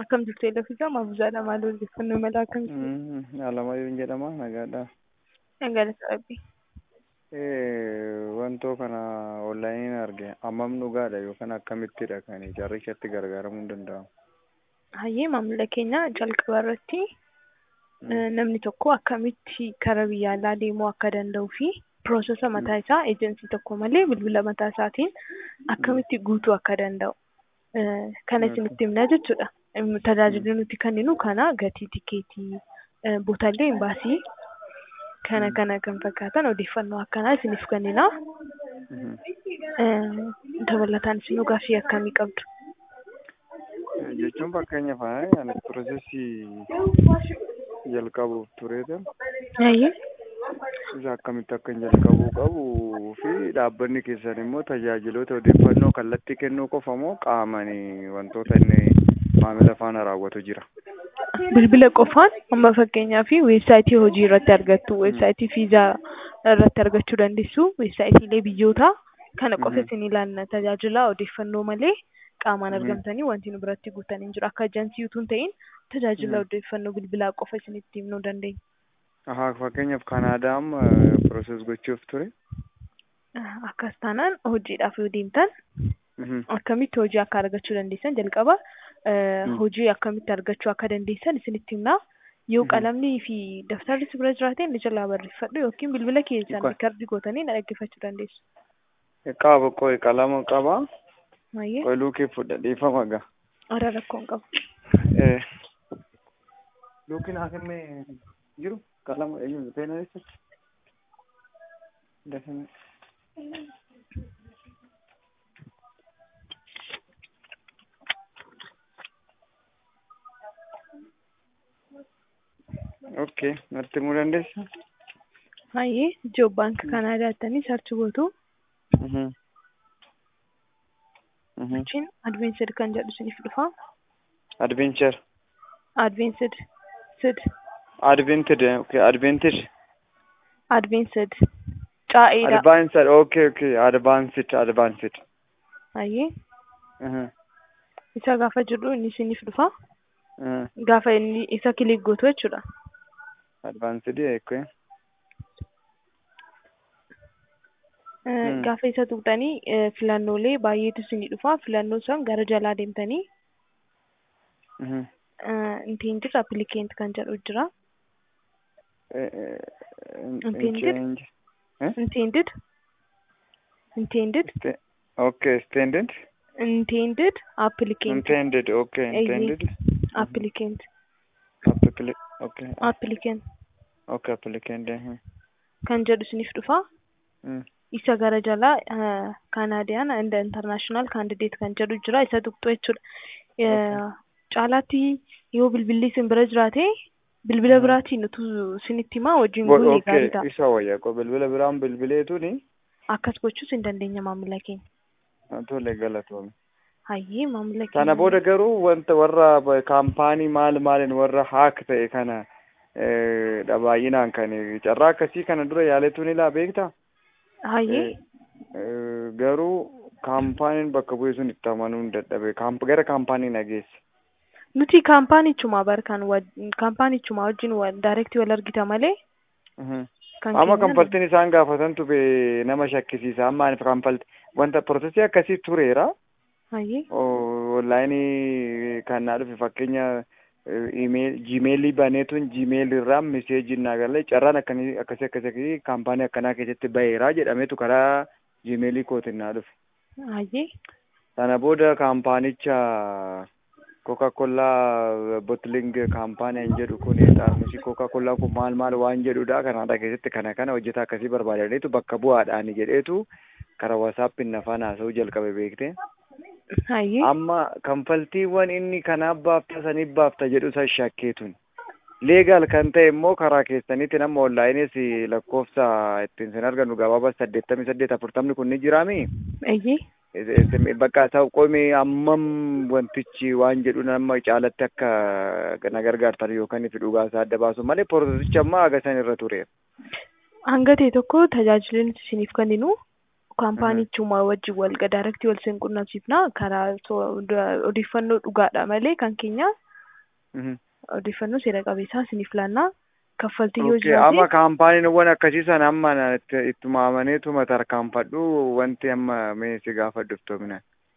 Akkam jirtu Eelefisaa Maabuzaadha maal odeeffannoo mala akkamitti? Alamayyuun jedhama nagaadha. Galata Rabbii. Wantoo kana onlaayiniin arge hammam dhugaadha yookaan akkamittidha kan jarrichatti gargaaramuun danda'amu? Hayyee maamila keenya jalqaba irratti namni tokko akkamitti karaa biyya alaa deemuu akka danda'uu fi piroosesa mataa isaa eejensii tokko malee bilbila mataa isaatiin akkamitti guutuu akka danda'u kana isinitti himna jechuudha. Tajaajilli nuti kenninu kana gatii tikeetii bootaalee imbaasii kana kana kan fakkaatan odeeffannoo akkanaa isiniif kennina. Dabalataan isin gaaffii akkamii qabdu? Jechuun fakkeenyaaf ani piroosesii jalqabuuf tureeta. Hayyee. Isa akkamitti akka jalqabuu qabuu fi dhaabbanni keessan immoo tajaajiloota odeeffannoo kallattii kennuu qofa moo qaamanii wantoota inni maamila faana raawwatu jira? Bilbila qofaan amma fakkeenyaaf weebsaayitii hojii irratti argattu, weebsaayitii viizaa irratti argachuu dandeessu, weebsaayitiilee biyyoota kana qofa isin ilaalla tajaajila odeeffannoo malee qaamaan argamtanii wanti nu biratti guutan hin jiru. Akka ajansii utuu hin ta'in tajaajila odeeffannoo bilbilaa qofa isinitti himnuu dandeenya. Ahaa fakkeenyaaf Kanaadaa amma pirooses gochuuf ture. Akkas taanaan hojiidhaaf yoo deemtan akkamitti hojii akka argachuu dandeessan jalqaba hojii akkamitti argachuu akka dandeessan isinitti himna. Yoo qalamnii fi daftarri si bira jiraate inni jalaa barreeffadhu yookiin bilbila keessan riikardii gootanii na dhaggeeffachuu dandeessu. Qaba qoy qalama qaba. Mayyee. Qoy luukii fudha dhiifama gaa. Ara rakkoon qabu. Luukiin haa kennee jiru qalama eenyu teena jechuudha. Dafanii. Okay, natti himuu dandeessaa? Hayyee Joob Baank Kanaadaa jettanii sarchi gootu. Achiin Adveensid kan jedhu isiniif dhufa. Adventure. Adveensid. Sid. Advented, okay, advented. Adveensid. Caa'eedha. Advanced, okay, okay, advanced, advanced. Hayyee. Uh-huh. Isa gaafa jedhu inni isiniif dhufa. Uh, Gaafa inni isa kilik gootu jechuudha. advanced, okay. Gaafa isa tuqxanii filannoolee baay'eetu isinii dhufa. Filannoo san gara jalaa deemtanii Uh-huh. intended applicant kan jedhu jira. Intended? Change. Eh? Intended. Intended. Sta- Okay, standard. Intended applicant. Intended, okay, Eeyyee. intended. Applicant. Applicant, okay, Applicant okay, applicant. uh-huh. kan jedhu isiniif dhufa. Mm. Isa gara jalaa Kanaadiyaan and international candidate kan jedhu jira. Isa tuqxu jechuudha. Caalaatti yoo bilbilli isin bira jiraate bilbila biraatiin utuu isinitti himaa wajjin Go- bu'uun Okay, gaariidha. isa wayyaa qo bilbila biraan bilbileetuni Akkas gochuus hin dandeenya maamila keenya. tole galatoome. Hayyee maamila keenya. Sana booda garuu wanta warra ba- kaampaanii maal maaliin warra haak ta'e kana eh, dha baay'inaan kan carraa akkasii kana dura yaaletuun ilaa beektaa? Hayyee. Eh, garuu kaampaaniin bakka bu'e sun itti amanuu hin dadhabe Kaamp- gara kaampaanii nageesse. Nuti kaampaanichuma barkan kaampaanichuma wajjin daayirektii wal argita malee Mhm. kan amma keenya- kanfaltiin isaan gaafatantu be nama shakkisiisa amma ani kanfalti wanta piroosesii akkasii tureera Hayyee. onlaayinii kan naa dhufe fakkeenya jiimeelii baneetuun jiimeelii irraa miseejii naa galee carraan akkanii akkasii akkasii kaampaanii akkanaa keessatti baheeraa jedhameetu karaa jiimeelii kootiin naa dhufe Hayyee. sana booda kaampaanicha koka kollaa bottling kaampaaniin jedhu kun xaarmusii koka kollaa kun maal maal waan jedhudha kanaada keessatti kana kana hojjetaa akkasii barbaadaniitu bakka bu'aadhaani jedheetu karaa wasaappiin nafaan haasa'uu jalqabe beekte Hayyee. amma kanfaltiiwwan inni kanaaf baafta saniif baafta jedhu san shakkeetun leegaal kan ta'e immoo karaa keessaniitti nama onlaayinis lakkoofsa ittiin sin argannu gabaabaa saddeettamii saddeet afurtamni kun ni jiraami Hayyee. bakka isa qomi ammam wantichi waan jedhu nama caalatti akka na gargaartan yookaan ifi dhugaa isaa adda baasu malee piroosesichi amma agasan irra ture. Hanga ta'e tokko tajaajila nuti isiniif kenninu kaampaanichuma wajjin wal daayirektii wal sin qunnamsiifna karaa so- odeeffannoo dhugaadha malee kan keenya Mhm. odeeffannoo seera qabeessaa isiniif laannaa kaffaltii yoo Okay, amma jiraate kaampaaniiwwan akkasii sana amma na- itti- ittuma amaneetuma tarkaanfadhu wanti amma mee si gaafadhuuf toomina.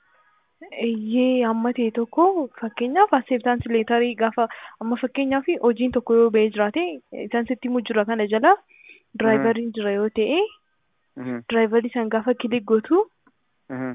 iyyee amma ta'e tokko fakkeenyaaf acceptance leetarii gaafa amma fakkeenyaaf hojiin tokko yoo ba'ee jiraate isaan sitti himuu jira kana jala diraayivariin jira yoo ta'e Mhm. diraayivarii san gaafa kilik gootu Mhm.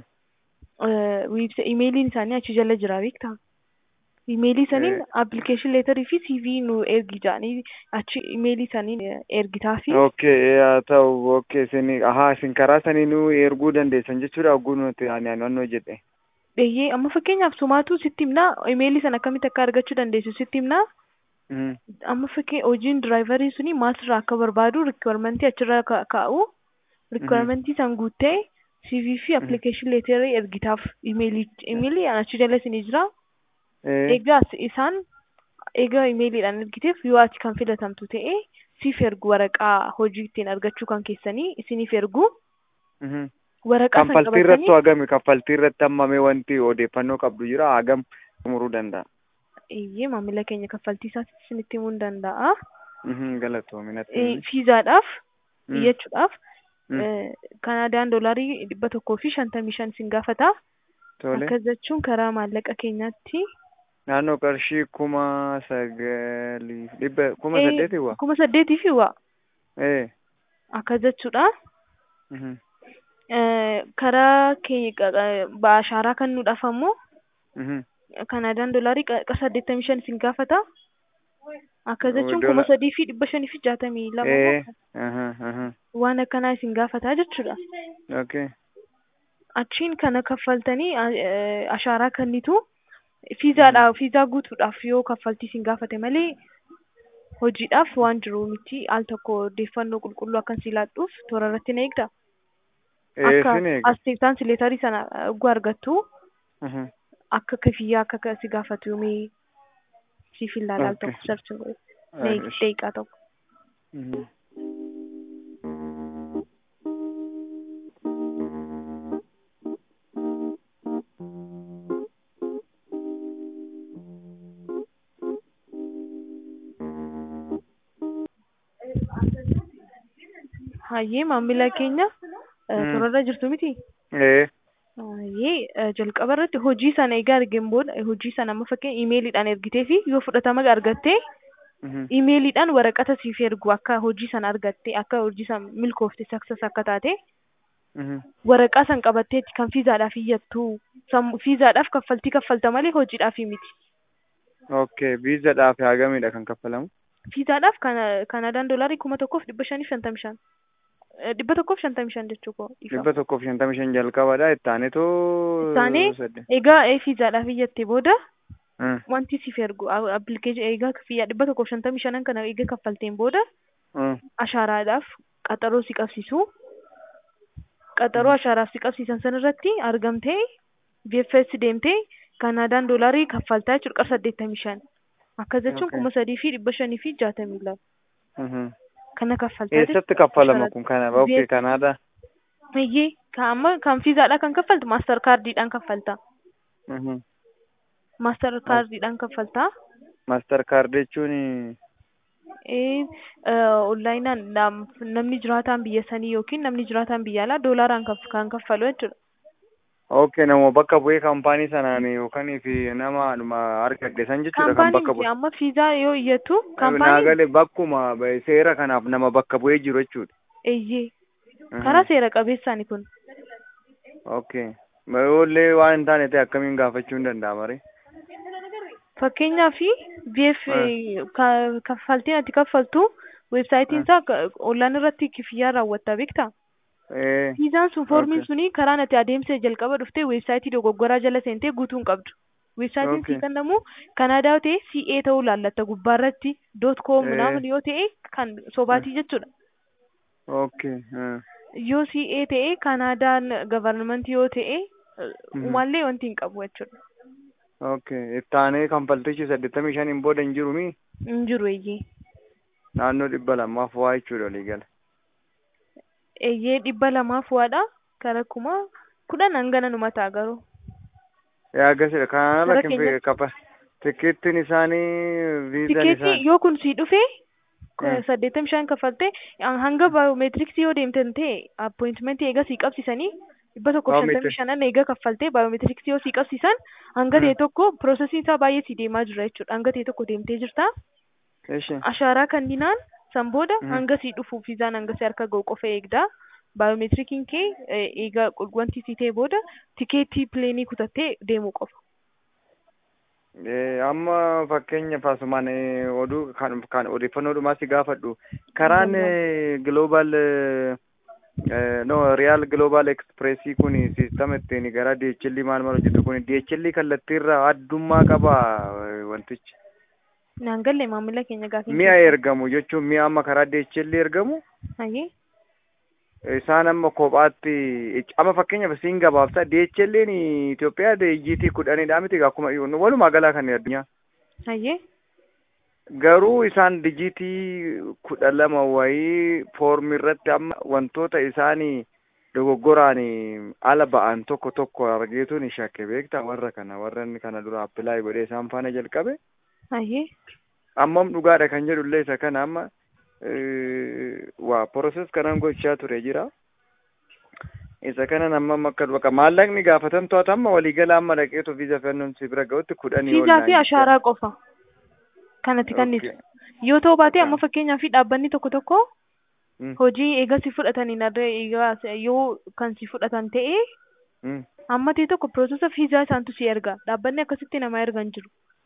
wiibsa imeeliin isaanii achi jala jira beektaa imeelii saniin Eh. appilikeeshin leetarii fi CV nu ergi jedhanii achi imeelii saniin ergitaa fi Okay, haa ta'u okay isin ahaa isin karaa sanii nu erguu dandeessan jechuudha hogguu nuti ani naannoo jedhe. eeyyee amma fakkeenyaaf sumaatu sitti himnaa imeelii sana akkamitti akka argachuu dandeessu sitti himnaa Mhm. amma fakkii hojiin diraayivarii suni maalirraa akka barbaadu rikwarmentii achirra ka- kaa'u rikwarmentii san guuttee CV fi appilikeeshin leetarii ergitaaf imeelii imeelii achi jala isinii jira Eh, egaa as- isaan egaa imeeliidhaan ergiteef yoo ati kan filatamtu ta'e siif ergu waraqaa hojii ittiin argachuu kan keessanii isiniif ergu mhm. waraqaa san Kaffaltii irratti qabatanii hagami kaffaltii irratti hammamee wanti odeeffannoo qabdu jira hagam xumuruu danda'a. iyyee maamila keenya kaffaltii isaatti isinitti himuu ni danda'a Mhm, Galatoominatti. Eh, fiizaadhaaf Mm. iyyachuudhaaf Mm. eh, kanaadaan doolaarii dhibba tokkoo fi shantamii shan sin gaafata Tole. akkas jechuun karaa maallaqa keenyaatti Naannoo qarshii kuma sagalii dhibba kuma Eh, saddeetii wa? kuma saddeetii fi waa Eh. akkas jechuudha mhm, Eh, karaa keenya baashaaraa kan nuudhaaf ammoo mhm. kanaadaan doolaarii qa saddeettamii shan sin gaafata akkas jechuun Doola- kuma sadii fi dhibba shanii fi jaatamii lama Eh. immoo aha, aha. waan akkanaa isin gaafataa jechuudha Okay. achiin kana kaffaltanii eh, ashaaraa kennitu fiizaadhaaf fiizaa guutuudhaaf yoo kaffaltii isin gaafate malee hojiidhaaf waan jiru miti al tokko odeeffannoo qulqulluu akkan si laadhuuf toora irratti na eegda Eh, akka sin eega. asteeftaan leetarii sana ugu argattu Mhm. akka kafiyyaa akka ka- si gaafatu yoomee siif hin laala al Okay. tokko sarchi godhe Ah, na eegi ish. daqiiqaa tokko Mhm. hayyee maamila keenya eh, Mm. toora irra jirtu miti Eh. Baay'ee jalqaba irratti hojii sana egaa argeen booda eh, hojii sana amma fakkeenya imeeliidhaan ergitee fi yoo fudhatama argattee Mhm. imeeliidhaan waraqata siif ergu akka hojii sana argattee akka hojii sana milkoofte saksas akka taate Mhm. waraqaa san qabatteetti kan fiizaadhaaf iyyattu Sam- fiizaadhaaf kaffaltii kaffalta malee hojiidhaaf miti. Okay, viizaadhaaf hagamidha kan kaffalamu? Fiizaadhaaf kana Kanaadaan doolaarii kuma tokkoof dhibba shaniif shantamii shan. Eh, Dhibba tokkoof shantamii shan jechuu koo ifa. dhibba tokkoof shantamii shan jalqabadha ittaanetoo Isaanii sadde- egaa eh, fiizaadhaaf iyyatte booda Mm, wanti siif ergu appilikeeshinii egaa fiyyaa dhibba tokkoof shantamii shanan kana egaa kaffalteen booda mm. ashaaraadhaaf qaxaroo si qabsiisu. Qaxaroo ashaaraaf si qabsiisan san irratti argamtee VFS deemtee Kanaadaan doolaarii kaffaltaa jechuudha qarshii saddeettamii shan. Akkas jechuun Okay. kuma sadii fi dhibba shanii fi jaatamii lama. Mhm. Kana kaffaltaa Eessatti kaffalama kun kana okay Biyya- Kanaadaa? Eeyyee kan amma kan fiizaadhaa kan kaffaltu maastar kaardiidhaan kaffalta. Mhm. Maastar kaardiidhaan kaffalta. Maastar kaard jechuun Eh, onlaayinaan nam- namni jiraataan biyya sanii yookiin namni jiraataan biyya alaa doolaaraan kaff- kan kaffalu jechuudha. okay nama bakka bu'ee kaampaanii sanaan yookaan fi nama dhuma argadhe san jechuudha kan Kaampaanii bakka miti bu'e. amma fiizaa yoo iyyatu Naa kaampaanii galee bakkuma ba- seera kanaaf nama bakka bu'ee jiru jechuudha. eeyyee Mhm. karaa seera qabeessaani kun. Okay. Mayoollee waan hin taane ta'e akkamiin gaafachuu hin danda'ama ree? Fakkeenyaaf VF ka- kaffaltiin ati kaffaltu weebsaayitiin isaa ka- onlaan irratti kifiyyaa raawwatta beektaa? Eh. Fiizaan sun foormiin Okay. suni karaa ati adeemsa jalqaba dhuftee weebsaayitii dogoggoraa jala seentee guutuu hin qabdu. Weebsaayitiin Okay. sii kennamu Kanaadaa yoo ta'e CA ta'uu laallatta gubbaarratti dot com Eh. minaamin yoo ta'e kan sobaatii jechuudha. Okay. ah. Yoo CA ta'e Kanaadaan gavarnamentii yoo ta'e Mhm. umallee wanti hin qabu jechuudha. Okay. Ittaanee kanfaltichi saddeettamii shaniin booda hin jiru mii? Hin jiru eeyyee. Naannoo dhibba lamaaf waa jechuudha walii gala. Eeyyee dhibba lamaaf waadha. Kara kuma kudhan hangana numa ta'a garuu. Yaa gasidha. Kanaan ala Gara kin keenyatti. kaffa Tikkeettiin isaanii viizaan Tikeetii isaanii. yoo kun si dhufe Mm. saddeettamii shan kaffaltee hanga baayoomeetiriksii yoo deemtan ta'e appointimentii eega sii qabsiisanii dhibba tokkoof shantamii Biometri- shanan eega kaffaltee baayoomeetiriksii yoo sii qabsiisan hanga Mm. ta'e tokko piroosesiin isaa baay'ee sii deemaa jira jechuudha hanga ta'e tokko deemtee jirta Ishi. ashaaraa kanninaan san booda Mm. hanga sii dhufuuf viizaan hanga si harka ga'u qofa eegda baayoomeetirikiin kee eh, eega wanti sii ta'e booda tikeetii pileenii kutattee deemuu qofa. Eh, amma fakkeenyaaf asumaan eh, oduu kan kan odeeffannoodhumaa si gaafadhu karaan giloobal no riyaal giloobal ekspreesii kun siistama ittiin gara DHL maal maal hojjetu kun DHL kallattiirra addummaa qaba eh, wantichi Naan galle maamila keenya gaafa mi'a ergamu jechuun mi'a amma karaa DHL ergamu Hayyee. isaan amma kophaatti amma fakkeenyaaf siin gabaabsa DHL'n Itoophiyaa DGT kudhanidha miti akkuma walumaa galaa kan addunyaa Hayyee. garuu isaan dijitii kudha lama wayii foormi irratti amma wantoota isaanii dogoggoraan ala ba'an tokko tokko argeetuun shakke beekta warra kana warra inni kana dura appilaay godhee isaan faana jalqabe Hayyee. ammam dhugaadha kan jedhullee isa kana amma eh, waa proses kanan gochaa ture jira isa kanan ammam akka bakka maallaqni gaafatan to'ata amma waliigala amma dhaqeetu viiza fennuun si bira ga'utti kudhanii Viizaa ol fi naan ashaaraa qofa. Kanatti kannisu. Okay. Yoo ta'u baate Okay. amma fakkeenyaaf dhaabbanni tokko tokko Mm, hojii eega si fudhataniin adda eegaa yoo kan si fudhatan ta'e mm. amma ta'e tokko piroosesa viizaa isaantu si erga. Dhaabbanni akkasitti nama erga hin jiru.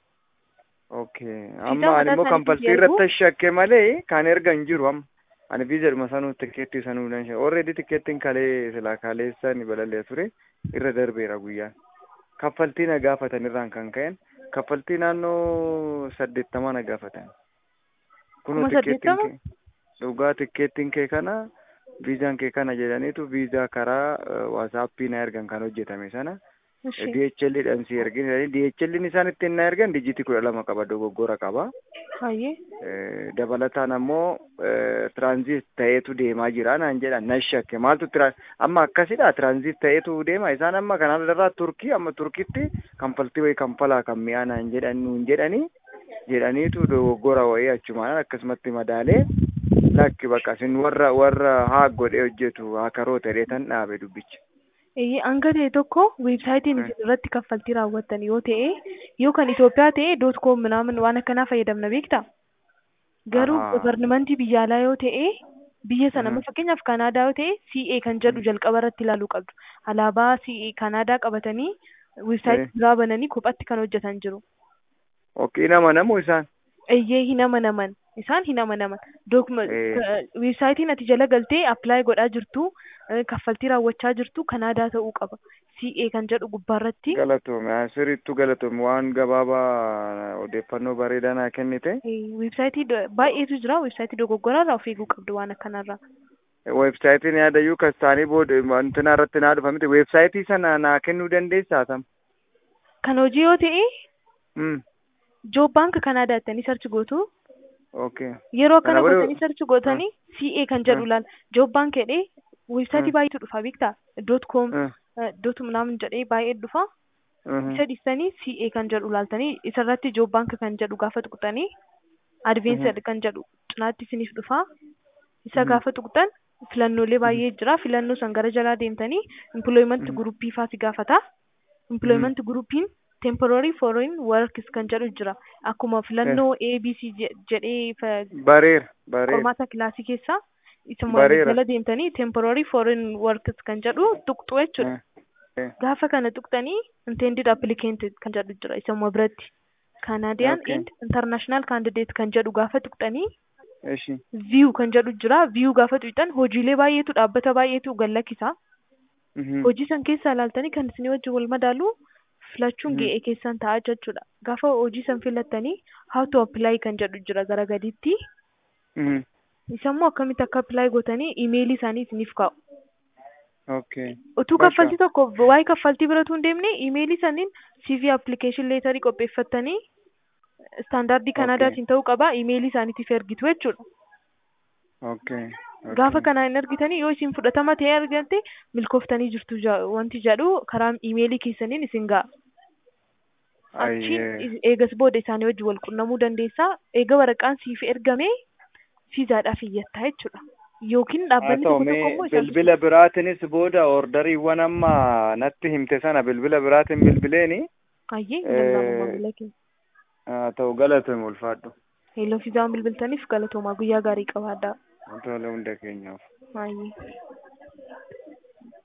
Okay. Viizaa Amma ani mataa immoo isaaniitiin kanfaltii ergu? irratti shakke malee kan erga hin jiru amma. Ani viizadhuma sanuu tikeettii sanuu nan shakke. Already tikeettiin kalee silaa kaleessa ni balallee ture irra darbeera guyyaan. Kaffaltii na gaafatan irraan kan ka'en kaffaltii naannoo saddeettamaa na gaafatan. Kunoo Kuma tikeettiin saddeettama? kee dhugaa tikeettiin kee kana viizaan kee kana jedhaniitu viizaa karaa waasaappii na ergan kan hojjetame sana. Ishee. DHL dhaan si ergin DHL isaan ittiin na ergan dijitii kudha lama qaba dogoggora qaba. Hayyee. Eh, dabalataan ammoo tiraanziit ta'eetu deemaa jira naan jedhan nan shakke maaltu tira amma akkasidha tiraanziit ta'eetu deema isaan amma kanarraa turkii amma turkiitti kanfaltii wayii kanfalaa kan mi'aa naan jedhan nuun jedhanii jedhaniitu dogoggora wayii achumaan akkasumatti madaalee lakki bakka isin warra warra haa godhee hojjetu haa karoo ta'ee tan dhaabe dubbicha. Eeyyee hanga ta'e tokko weebsaayitiin Mm. isin irratti kaffaltii raawwattan yoo ta'e yoo kan Itoophiyaa ta'e doot koom minaamin waan akkanaa fayyadamna beektaa? Garuu Ahaa. governimentii biyya alaa yoo ta'e biyya sana Mhm. amma fakkeenyaaf Kanaadaa yoo ta'e CA kan jedhu jalqaba irratti ilaaluu qabdu. Alaabaa CA Kanaadaa qabatanii weebsaayitii biraa bananii kophatti kan hojjetan jiru. Okkii nama namu isaan. Eeyyee hin amanaman. Isaan hin amanaman. Dookuma Eh. weebsaayitiin ati jala galtee appilaayi godhaa jirtu eh, kaffaltii raawwachaa jirtu Kanaadaa ta'uu qaba. CA kan jedhu gubbaarratti. Galatoome asirrittu galatoome waan gabaabaa odeeffannoo bareedaa naa kennite. Eh, Weebsaayitii do- baay'eetu jira. Weebsaayitii dogoggoraarraa of eeguu qabdu waan akkanarraa. Weebsaayitiin yaadayyuu kastaanii booda wantina irratti naa dhufa miti. Weebsaayitii sana naa kennuu dandeessaa tam? Kan hojii yoo ta'e Mm. Joob Baank Kanaadaa jettanii sarchi gootu. Okay. Yeroo akkana Kana booda- gootanii sarchi gootanii CA kan jedhu Mm. ilaala. Joob Baank jedhee weebsaayitii Mm. baay'eetu dhufa beektaa? Doot koom Mm. doot minaamin jedhee baay'ee dhufa. Mhm. isa dhiistanii CA kan jedhu ilaaltanii isarratti Joob Baank kan jedhu gaafa tuqxanii Adveensid kan jedhu cinaatti isiniif dhufa. Isa Mhm. gaafa tuqxan filannoolee baay'ee jira. Filannoo san gara jalaa deemtanii employment Mhm. guruppii faa si gaafata. Employment guruppiin temporary foreign workers kan jedhu jira. Akkuma filannoo ABC je- jedhee fa- Bareera. Bareera. qormaata kilaasii keessaa isa Bareera. jala deemtanii temporary foreign workers kan jedhu tuqxu jechuudha. Eh, eh. Gaafa kana tuqxanii intended applicant kan jedhu jira isuma biratti. Canadian Okay. and international candidate kan jedhu gaafa tuqxanii Ishi. view kan jedhu jira. View gaafa tuqxan hojiilee baay'eetu dhaabbata baay'eetu gallakkisa. Mhm. Hojii san keessaa ilaaltanii kan isinii wajjin wal madaalu filachuun Mhm. ga'ee keessan ta'a jechuudha. Gaafa hojii san filattanii how to apply kan jedhu jira gara gadiitti. Mhm. Isammoo akkamitti akka apply gootanii imeelii isaanii isiniif kaa'u. Okay. Utuu Bakka. kaffaltii tokko waa'ee kaffaltii biratu hin deemne imeelii saniin CV application leetarii qopheeffattanii istaandaardii Kanaadaatiin ta'uu qaba imeelii isaaniitiif ergitu jechuudha. Okay. Gaafa Okay. kana hin ergitanii yoo isin fudhatama ta'ee argatte milkooftanii jirtu ja- wanti jedhu karaa imeelii keessaniin isin ga'a. achiin Ayyee. is- eegas booda isaanii wajjin wal qunnamuu dandeessaa eega waraqaan siif ergame fiizaadhaaf iyyattaa jechuudha yookiin haa dhaabbanni ta'u tokko tokko mee immoo isaan bilbila biraatinis booda ordariiwwan amma natti himte sana bilbila biraatiin bilbileeni ayyee Eh, danda'amu maamila keenya haa ta'u galatoomi ulfaadhu heeloo fiizaan bilbiltaniif galatoomaa guyyaa gaarii qabaadhaa tola hunda keenyaaf. ayyee